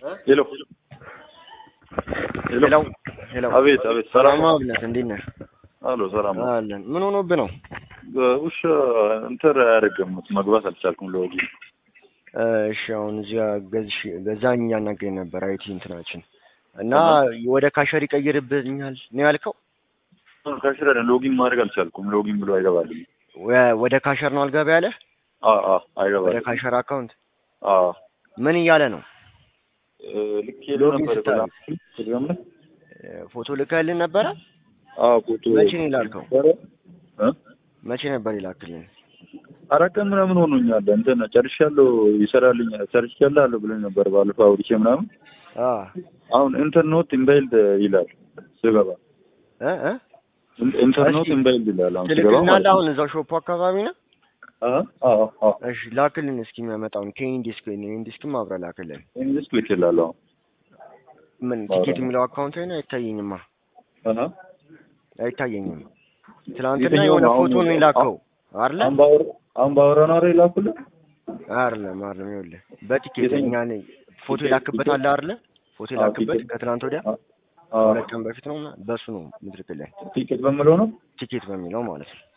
ሄሎ ሄሎ ሄሎ። አቤት አቤት፣ ሰላም ሰላም አብነት፣ እንዴት ነህ? አሎ፣ ሰላም ነው። አለን። ምን ሆኖብህ ነው? ውሻ እንትን አያደርግም፣ መግባት አልቻልኩም። ለወዲ እሺ፣ አሁን እዚያ ገዝሽ ገዛኝ እያናገኝ ነበር አይቲ እንትናችን እና ወደ ካሸር ይቀይርብኛል ነው ያልከው? ካሽራ ሎጊን ማድረግ አልቻልኩም። ሎጊን ብሎ አይገባልኝ። ወ- ወደ ካሸር ነው አልገባ ያለ? አ አ ወደ አይገባልኝ። ካሸር አካውንት አ ምን እያለ ነው? ልክ ሄዶ ሎጊን ነበር ስታደርግ? ቴሌግራም ላይ ፎቶ ልከህልን ነበረ? አ ፎቶ መቼ ነው የላከው? ነበረ? እ? መቼ ነበር ይላክልን? አራት ቀን ምናምን ሆኖኛል። እንትን ጨርሻለሁ፣ ይሰራልኝ ጨርሻለሁ አለ ብሎኝ ነበር ባለፈው አውርቼ ምናምን። አ አሁን ኢንተር ኖት ኢምባይልድ ይላል ስገባ እ እ ኢንተር ኖት እስኪ ኢምባይልድ ይላል አሁን ስገባ ትልክልናለህ? ማለት ነው። አሁን እዛው ሾፑ አካባቢ ነው? አ አ አ እሺ ላክልን እስኪ የሚያመጣውን ከኢንዲስክ ኢንዲስክም አብረህ ላክልን። ኢንግሊሽ ቤት ይላል አሁን ምን ቲኬት የሚለው አካውንት ላይ ነው? አይታየኝማ አሃ አይታየኝም። ትናንትና የትኛው የሆነ ነው? ፎቶ አሁን ነው የላከው አይደለ? አምባወር አምባወር ነው አይደል ላኩልህ? አይደለም አይደለም። ይኸውልህ በቲኬት የትኛው? እኛ ነኝ ፎቶ የላክበት አለ አይደለ? ፎቶ አዎ፣ የላክበት ቲኬት። ከትናንት ወዲያ አ አ ሁለት ቀን በፊት ነው። በሱ ነው ምትልክልን ቲኬት በምለው ነው ቲኬት በሚለው ማለት ነው።